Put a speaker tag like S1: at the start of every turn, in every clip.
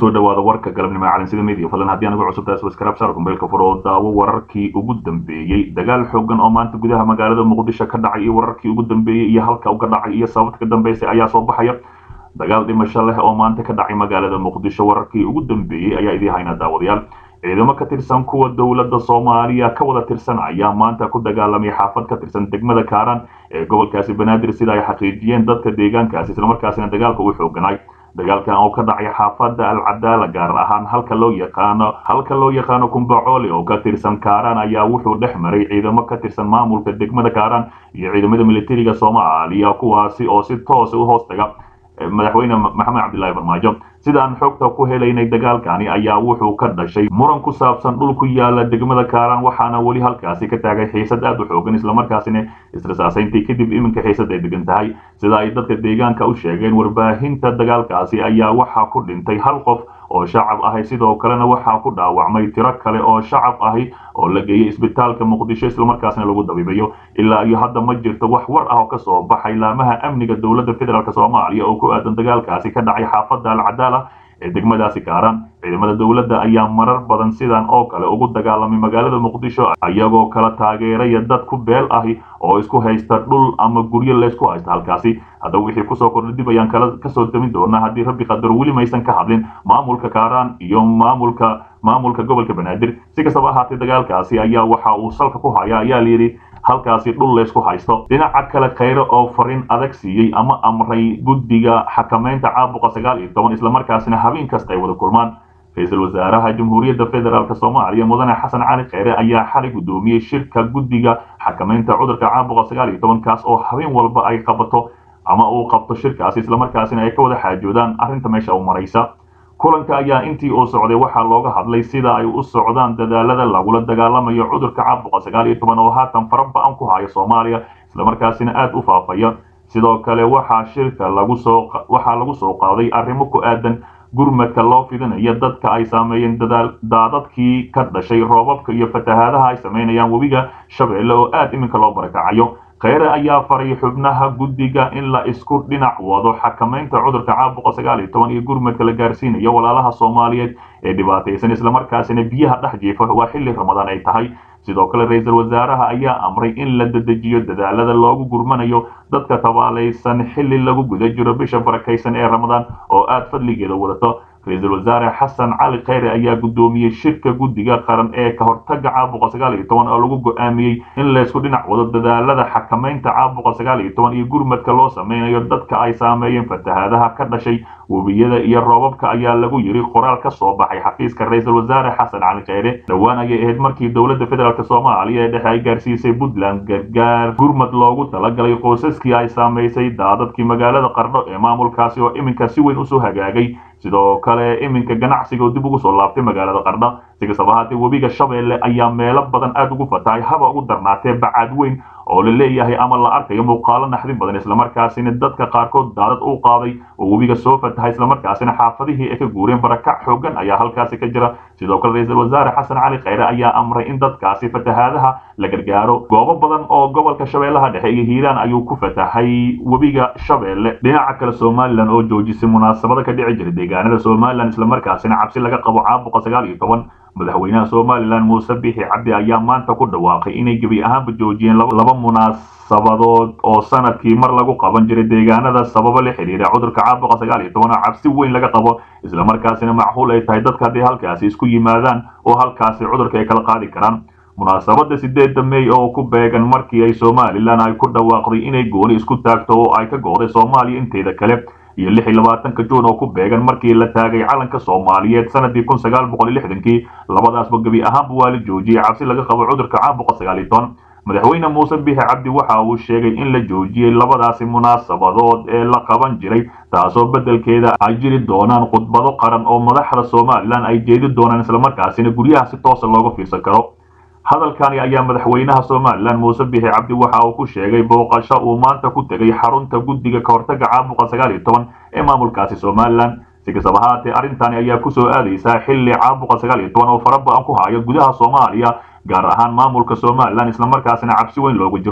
S1: kusoo dhawaada warka galabnimo calansida media fadlan haddii anagu cusub taas waskarab saar kumbeelka furo oo daawo wararkii ugu dambeeyey dagaal xoogan oo maanta gudaha magaalada muqdisho ka dhacay iyo wararkii ugu dambeeyey iyo halka uga dhacay iyo sababta ka dambeysay ayaa soo baxaya dagaal dhimasho leh oo maanta ka dhacay magaalada muqdisho wararkii ugu dambeeyey ayaa idii haynaa daawadayaal ciidamo ka tirsan kuwa dowladda soomaaliya ka wada tirsan ayaa maanta ku dagaalamay xaafad ka tirsan degmada kaaran ee gobolkaasi banaadir sida ay xaqiijiyeen dadka deegaankaasi islamarkaasina dagaalka u xooganay dagaalkan oo ka dhacay xaafadda alcadaala gaar ahaan halka loo yaqaano halka loo yaqaano kumbacoole oo ka tirsan kaaraan ayaa wuxuu dhex maray ciidamo ka tirsan maamulka degmada kaaraan iyo ciidamada militariga soomaaliya kuwaasi oo si toosa u hoos taga madaxweyne maxamed cabdillaahi farmaajo sidaan xogta ku helaynay dagaalkani ayaa wuxuu ka dhashay muran ku saabsan dhul ku yaala degmada kaaraan waxaana weli halkaasi ka taagay xiisad aad u xoogan islamarkaasina israsaasayntii kadib iminka xiisad ay degan tahay sida ay dadka deegaanka u sheegeen warbaahinta dagaalkaasi ayaa waxaa ku dhintay hal qof oo shacab ahi sidoo kalena waxaa ku dhaawacmay tiro kale oo shacab ahi oo la geeyey isbitaalka muqdisho islamarkaasna lagu dabiibayo ilaa iyo hadda ma jirto wax war ah oo ka soo baxay laamaha amniga dowladda federaalk soomaaliya oo ku aadan dagaalkaasi ka dhacay xaafadda alcadaala ee degmadaasi kaaran ciidamada dowladda ayaa marar badan sidan oo kale ugu dagaalamay magaalada muqdisho iyagoo kala taageeraya dad ku beel ahi oo isku haysta dhul ama guryo laysku haysta halkaasi haddaba wixii kusoo kordha dib ayaan kala kasoo damin doonaa haddii rabbi qadaro weli maysan ka hadlin maamulka kaaraan iyo maamulka maamulka gobolka banaadir si kastaba ahaatee dagaalkaasi ayaa waxa uu salka ku haya ayaa layidhi halkaasi dhul laysku haysto dhinaca kale khayre oo fariin adag siiyey ama amray guddiga xakamaynta caabuqa sagaal iyo toban islamarkaasina habeen kasta ay wada kulmaan ra-iisul wasaaraha jamhuuriyadda federaalk soomaaliya mudane xasan cali kheyre ayaa xalay guddoomiyey shirka guddiga xakamaynta cudurka caabuqa sagaal iyo toban kaas oo habeen walba ay qabato ama uu qabto shirkaasi islamarkaasina ay ka wada xaajoodaan arrinta meesha u maraysa kulanka ayaa intii uu socday waxaa looga hadlay sida ay u socdaan dadaalada lagula dagaalamayo cudurka caabuqa sagaal iyo toban oo haatan fara ba-an ku haya soomaaliya islamarkaasina aada u faafaya sidoo kale waxaa shirka lagu soo waxaa lagu soo qaaday arrimo ku aadan gurmadka loo fidinayo dadka ay saameeyeen daadadkii ka dhashay roobabka iyo fatahaadaha ay samaynayaan webiga shabeelle oo aada iminka loo barakacayo kheyre ayaa faray xubnaha guddiga in la isku dhinac wado xakamaynta cudurka caabuqa sagaal iyo toban iyo gurmadka la gaarsiinayo walaalaha soomaaliyeed ee dhibaataysan islamarkaasina biyaha dhex jiifa waa xilli ramadaan ay tahay sidoo kale ra-iisul wasaaraha ayaa amray in la dedejiyo dadaalada loogu gurmanayo dadka tabaalaysan xilli lagu guda jiro bisha barakaysan ee ramadaan oo aada fadligeeda wadato ra-iisul wasaare xasan cali kheyre ayaa guddoomiyey shirka guddiga qaran ee ka hortaga caabuqa sagaal iyo toban oo lagu go-aamiyey in laysku dhinac wado dadaalada xakamaynta caabuqa sagaal iyo toban iyo gurmadka loo sameynayo dadka ay saameeyeen fatahaadaha ka dhashay webiyada iyo roobabka ayaa lagu yiri qoraal ka soo baxay xafiiska ra-iisul wasaare xasan cali kheyre dhowaan ayay ahayd markii dowladda federaalk soomaaliya ee dhexe ay gaarsiisay puntland gargaar gurmad loogu talagalay qoysaskii ay saamaysay daadadkii magaalada qardho ee maamulkaasi oo iminka si weyn usoo hagaagay sidoo kale iminka ganacsiga oo dib ugu soo laabtay magaalada qardho si kastaba ahaatee webiga shabeelle ayaa meelo badan aada ugu fatahay haba ugu darnaatee bacaad weyn oo la leeyahay ama la arkayo muuqaalo naxdin badan islamarkaasina dadka qaarkood daadad u qaaday oo webiga soo fatahay islamarkaasina xaafadihii ay ka guureen barakac xoogan ayaa halkaasi ka jira sidoo kale ra-iisul wasaare xasan cali kheyre ayaa amray in dadkaasi fatahaadaha la gargaaro goobo badan oo gobolka shabeellaha dhexe iyo hiiraan ayuu ku fatahay webiga shabeelle dhinaca kale somalilan oo joojisay munaasabada ka dhici jira deegaanada somalilan islamarkaasina cabsi laga qabo caabuqa sagaal iyo toban madaxweynaha somalilan muuse bixi cabdi ayaa maanta ku dhawaaqay inay gebi ahaanba joojiyeen laba munaasabadood oo sanadkii mar lagu qaban jiray deegaanada sababo la xidhiira cudurka caabuqa sagaal iyo toban oo cabsi weyn laga qabo islamarkaasina macquul ay tahay dadka hadday halkaasi isku yimaadaan oo halkaasi cudurka ay kala qaadi karaan munaasabada sideedda mey oo ku beegan markii ay somalilan ay ku dhawaaqday inay gooni isku taagto oo ay ka go'day soomaaliya inteeda kale iyo lix iyo labaatanka juun oo ku beegan markii la taagay calanka soomaaliyeed sanadii kun sagaal boqol iyo lixdankii labadaasba gebi ahaanba waa la joojiyey cabsi laga qabo cudurka caabuqa sagaal iyo toban madaxweyne muuse bixi cabdi waxa uu sheegay in la joojiyey labadaasi munaasabadood ee la qaban jiray taasoo beddelkeeda ay jiri doonaan khudbado qaran oo madaxda somalilan ay jeedi doonaan islamarkaasina guryaha si toosa looga fiirsan karo hadalkani ayaa madaxweynaha somalilan muuse bixi cabdi waxa uu ku sheegay booqasho uu maanta ku tegay xarunta guddiga kahortaga caabuqa sagaal iyo toban ee maamulkaasi somalilan si kastaba ahaatee arrintani ayaa kusoo aadaysaa xilli caabuqa sagaal iyo toban oo fara ba-an ku haya gudaha soomaaliya gaar ahaan maamulka somalilan islamarkaasina cabsi weyn loogu jiro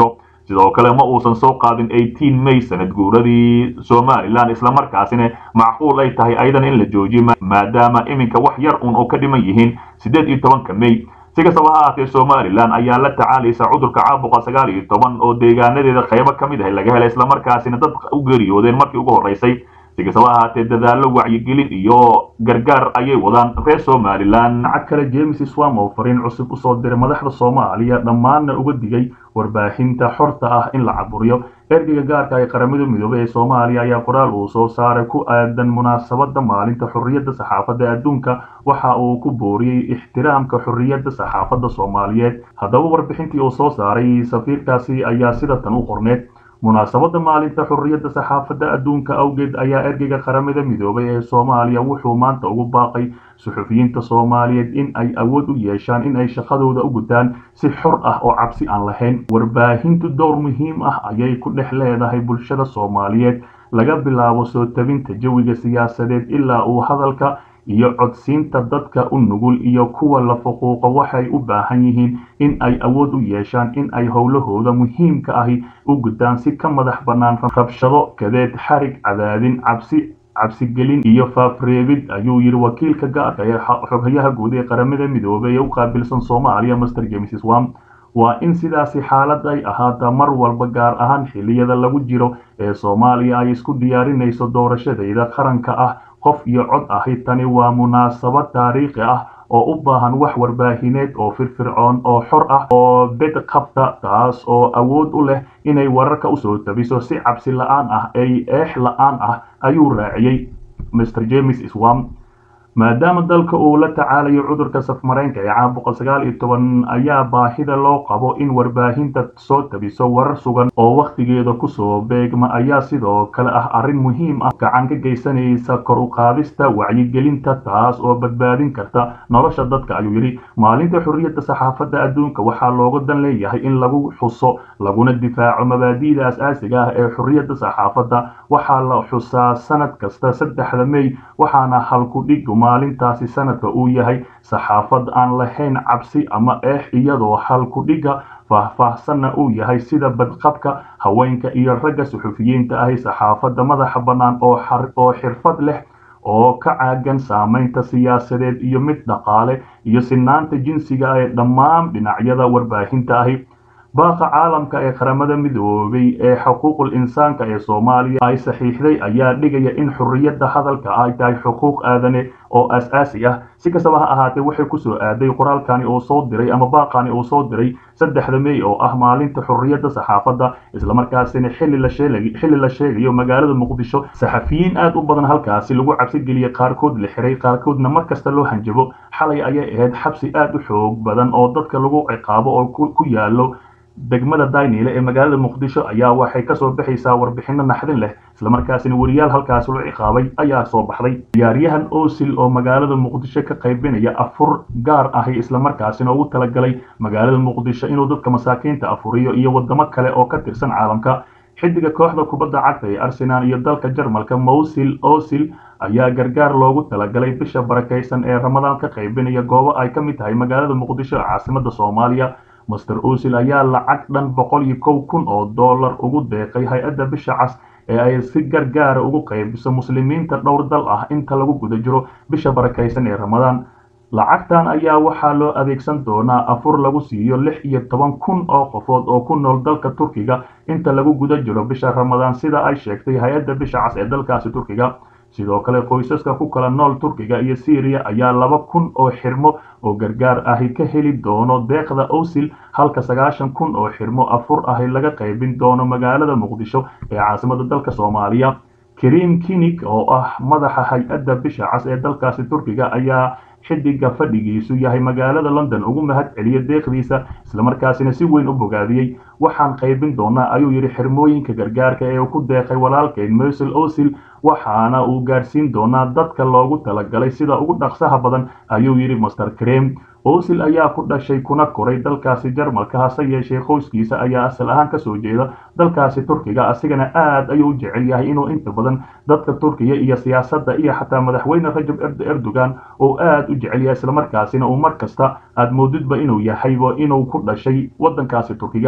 S1: sidoo kale ma uusan soo qaadin eighteen may sanad guuradii somalilan islamarkaasina macquul ay tahay ayadan in la joojiyo maadaama iminka wax yar un oo ka dhiman yihiin siddeed iyo tobanka may si kastaba ha ahaatee somalilan ayaa la tacaalaysa cudurka caabuqa sagaal iyo toban oo deegaanadeeda qaybo ka mid ah laga helay islamarkaasina dad u geeriyoodeen markii ugu horreysay si kastaba ha ahaatee dadaallo wacyigelin iyo gargaar ayay wadaan reer somalilan
S2: lacag kale james swam oo fariin cusub usoo diray madaxda soomaaliya dhammaanna uga digay warbaahinta xorta ah in la caburiyo ergeyga gaarka ee qaramada midoobey ee soomaaliya ayaa qoraal uu soo saaray ku aadan munaasabada maalinta xorriyadda saxaafadda adduunka waxa uu ku booriyey ixtiraamka xorriyadda saxaafadda soomaaliyeed haddaba warbixintii uu soo saaray safiirkaasi ayaa sida tan u qorneed munaasabada maalinta xorriyadda saxaafadda adduunka awgeed ayaa ergeyga qaramada midoobay ee soomaaliya wuxuu maanta ugu baaqay suxufiyiinta soomaaliyeed in ay awood u yeeshaan in ay shaqadooda u gutaan si xor ah oo cabsi aan lahayn warbaahintu dowr muhiim ah ayay ku dhex leedahay bulshada soomaaliyeed laga bilaabo soo tabinta jawiga siyaasadeed ilaa uu hadalka iyo codsiinta dadka u nugul iyo kuwa la fuquuqo waxay u baahan yihiin in ay awood u yeeshaan in ay howlahooda muhiimka ahi u gutaan si ka madax bannaan rabshado kadeed xarig cadaadin cabsi cabsigelin iyo faafreebid ayuu yidhi wakiilka gaarka ee xoghayaha guud ee qaramada midoobey ee u qaabilsan soomaaliya master james swam waa in sidaasi xaalad ay ahaata mar walba gaar ahaan xilliyada lagu jiro ee soomaaliya ay isku diyaarinayso doorashadayda qaranka ah qof iyo cod ahi tani waa munaasabad taariikhi ah oo u baahan wax warbaahineed oo firfircoon oo xor ah oo bed qabta taas oo awood u leh inay wararka usoo tabiso si cabsi la-aan ah ay eex la-aan ah ayuu raaciyey mr james swam maadaama dalka uu la tacaalayo cudurka safmareenka ee caabuqa sagaal iyo toban ayaa baahida loo qabo in warbaahinta soo tabiso warar sugan oo wakhtigeeda kusoo beegma ayaa sidoo kale ah arrin muhiim ah gacan ka geysanaysa kor u qaadista wacyigelinta taas oo badbaadin karta nolosha dadka ayuu yidhi maalinta xorriyadda saxaafadda adduunka waxaa looga dan leeyahay in lagu xuso laguna difaaco mabaadi'da as-aasiga ah ee xorriyadda saxaafadda waxaa la xusaa sanad kasta saddexda mey waxaana halku dhig maalintaasi sanadka uu yahay saxaafad aan lahayn cabsi ama eex iyadoo halku dhiga faahfaahsanna uu yahay sida badqabka haweenka iyo ragga suxufiyiinta ahi saxaafadda madaxa bannaan oo xirfad leh oo ka caagan saamaynta siyaasadeed iyo mid dhaqaale iyo sinaanta jinsiga ee dhammaan dhinacyada warbaahinta ahi baaqa caalamka ee qaramada midoobay ee xuquuqul insaanka ee soomaaliya ay saxiixday ayaa dhigaya in xorriyadda hadalka ay tahay xuquuq aadane oo as-aasi ah si kastaba ha ahaatee waxay kusoo aaday qoraalkani uu soo diray ama baaqani uu soo diray saddexda mey oo ah maalinta xorriyadda saxaafadda islamarkaasina xilli la sheeg xilli la sheegayo magaalada muqdisho saxafiyiin aad u badan halkaasi lagu cabsigeliyey qaarkood la xiray qaarkoodna mar kasta loo hanjabo xalay ayay ahayd xabsi aad u xoog badan oo dadka lagu ciqaabo oo ku yaalo degmada dayniile ee magaalada muqdisho ayaa waxay kasoo baxaysaa warbixino naxdin leh islamarkaasina weriyaal halkaas loo ciqaabay ayaa soo baxday ciyaaryahan osil oo magaalada muqdisho ka qaybinaya afur gaar ahi islamarkaasina ugu talagalay magaalada muqdisho inuu dadka masaakiinta afuriyo iyo wadamo kale oo ka tirsan caalamka xidiga kooxda kubadda cagta ee arsenal iyo dalka jarmalka mowsil osil ayaa gargaar loogu talagalay bisha barakaysan ee ramadaan ka qaybinaya goobo ay ka mid tahay magaalada muqdisho ee caasimada soomaaliya master osil ayaa lacag dhan boqol iyo kow kun oo dollar ugu deeqay hay-adda bisha cas ee ay si gargaara ugu qaybiso muslimiinta dhowr dal ah inta lagu guda jiro bisha barakaysan ee ramadaan lacagtan ayaa waxaa loo adeegsan doonaa afur lagu siiyo lix iyo toban kun oo qofood oo ku nool dalka turkiga inta lagu guda jiro bisha ramadaan sida ay sheegtay hay-adda bisha cas ee dalkaasi turkiga sidoo kale qoysaska ku kala nool turkiga iyo syriya ayaa laba kun oo xirmo oo gargaar ahi ka heli doono deeqda osil halka sagaashan kun oo xirmo afur ahi laga qaybin doono magaalada muqdisho ee caasimada dalka soomaaliya karim kinig oo ah madaxa hay-adda bisha cas ee dalkaasi turkiga ayaa xidiga fadhigiisu yahay magaalada london ugu mahad celiya deeqdiisa islamarkaasina si weyn u bogaadiyey waxaan qaybin doonaa ayuu yidhi xirmooyinka gargaarka ee uu ku deeqay walaalkeyn mosel osil waxaana uu gaarsiin doonaa dadka loogu talagalay sida ugu dhaqsaha badan ayuu yidhi master krem osil ayaa ku dhashay kuna koray dalkaasi jarmalka hase yeeshee qoyskiisa ayaa asal ahaan kasoo jeeda dalkaasi turkiga asigana aad ayuu u jecel yahay inuu inta badan dadka turkiya iyo siyaasadda iyo xataa madaxweyne rajab erdogan oo aad u jecel yahay islamarkaasina uu mar kasta aad moodidba inuu yahayba inuu ku dhashay waddankaasi turkiga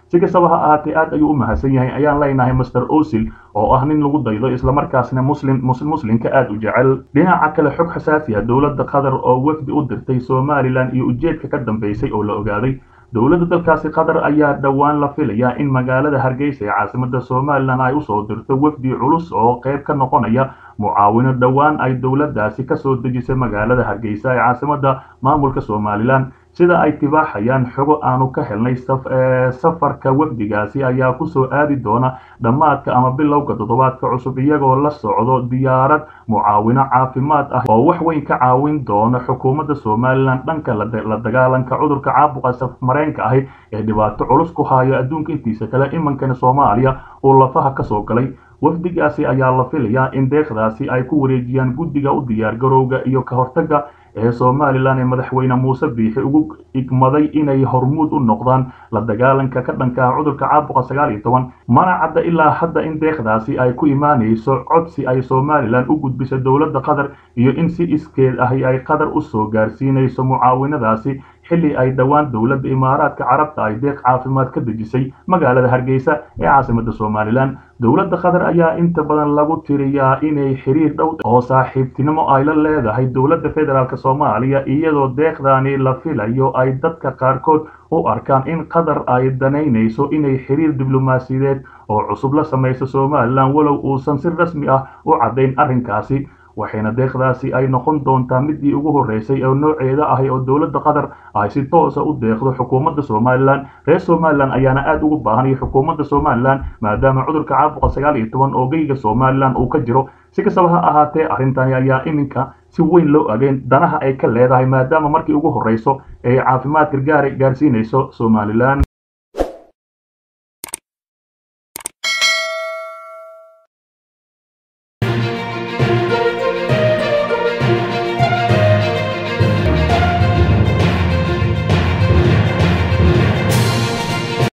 S2: si kastaba ha ahaatee aad ayuu u mahadsan yahay ayaan leenahay master osil oo ah nin lagu daydo islamarkaasna muslim muslimka aad u jecel dhinaca kale xog xasaasi ah dowladda qatar oo wafdi u dirtay somalilan iyo ujeedka ka dambeysay oo la ogaaday dowladda dalkaasi qatar ayaa dhowaan la filayaa in magaalada hargeysa ee caasimada somalilan ay usoo dirto wafdi culus oo qayb ka noqonaya mucaawino dhowaan ay dowladdaasi kasoo dejisay magaalada hargeysa ee caasimada maamulka somalilan sida ay tibaaxayaan xogo aanu ka helnay safarka wafdigaasi ayaa kusoo aadi doona dhammaadka ama bilowga toddobaadka cusub iyagoo la socdo diyaarad mucaawino caafimaad ah oo wax weyn ka caawin doona xukuumadda somalilan dhanka la dagaalanka cudurka caabuqa safmareenka ahi ee dhibaato culus ku hayo adduunka intiisa kale imankana soomaaliya uu lafaha kasoo galay wafdigaasi ayaa la filayaa in deeqdaasi ay ku wareejiyaan guddiga u diyaargarowga iyo ka hortagga ee somalilan ee madaxweyne muuse biixi ugu igmaday inay hormuud u noqdaan la dagaalanka ka dhanka ah cudurka caabuqa sagaal iyo toban mana cadda ilaa hadda in deeqdaasi ay ku imaanayso codsi ay somalilan u gudbisa dowladda qatar iyo in si iskeed ahi ay qatar usoo gaarsiinayso mucaawinadaasi xilli ay dhowaan dowladda imaaraadka carabta ay deeq caafimaad ka dejisay magaalada hargeysa ee caasimada somalilan dowladda qatar ayaa inta badan lagu tiriyaa inay xiriir dhow oo saaxiibtinimo ay la leedahay dowladda federaalk soomaaliya iyadoo deeqdaani la filayo ay dadka qaarkood u arkaan in qatar ay danaynayso inay xiriir diblomaasiyadeed oo cusub la samayso somalilan walow uusan si rasmi ah u caddayn arrinkaasi waxayna deeqdaasi ay noqon doontaa midii ugu horreysay oo nooceeda ahi oo dowladda qatar ay si toosa u deeqdo xukuumadda somalilan reer somalilan ayaana aad ugu baahanaya xukuumadda somalilan maadaama cudurka caabuqa sagaal iyo toban oo geyga somalilan uu ka jiro si kastaba ha ahaatee arrintani ayaa iminka si weyn loo ageen danaha ay ka leedahay maadaama markii ugu horreyso ee caafimaad gargaara gaarsiinayso somalilan